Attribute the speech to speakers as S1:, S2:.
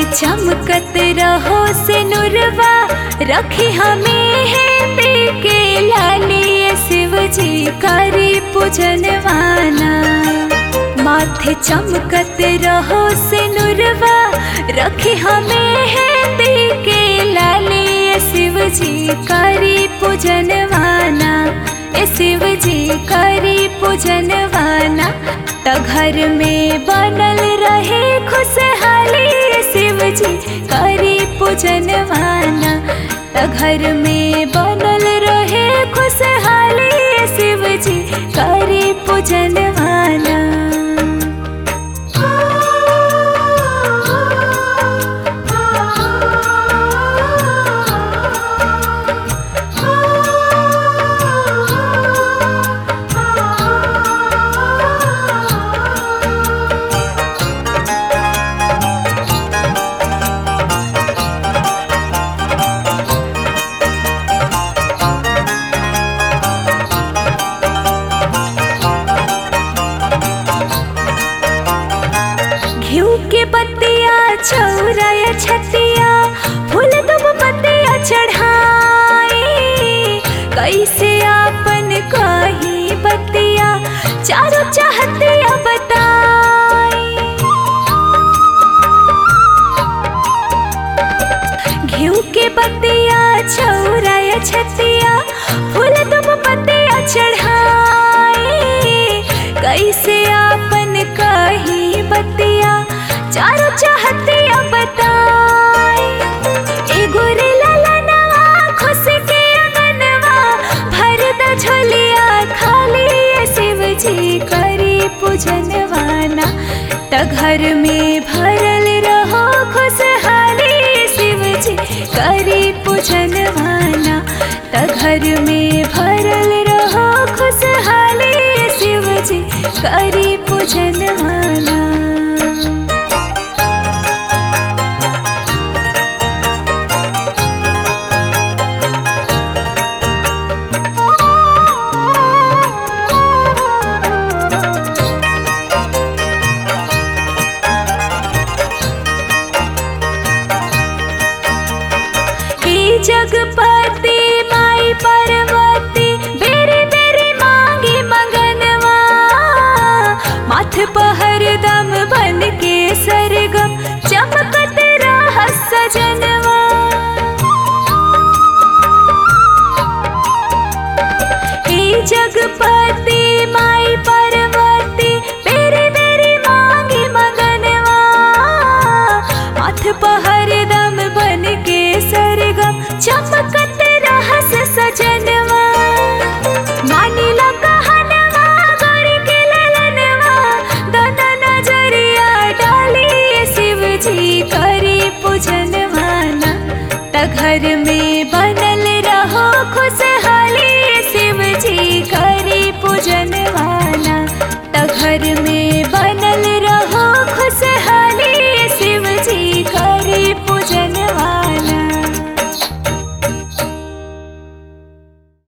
S1: चमकत रहो से नुरवा रखी हमें है के लाली शिव जी करी पूजन वाला माथे चमकत रहो से नुरवा रखी हमें है के लाली शिव जी करी पूजन वाला ए शिव जी करी पूजन वाला त घर में बनल रहे खुशहाली शिव जी करी पूजन वाला त घर में बनल रहे खुशहाली शिव जी करी पूजन वाला घिउ के पत्तिया चौराया छतिया फूल दुब पत्तिया चढ़ाई कैसे आपन कही बतिया चारों चाहतिया बताई घिउ के पत्तिया चौराया छतिया फूल दुब पत्तिया चढ़ाई कैसे आपन कही बतिया चारों चाहतिया बताई एगो रे ललनवा खुश के अंगनवा भर द झोलिया खाली ये शिव जी करी पूजन वाला त घर में भरल रहो खुशहाली शिव जी करी पूजन वाला त घर में भरल रहो खुशहाली शिव जी करी पूजन वाला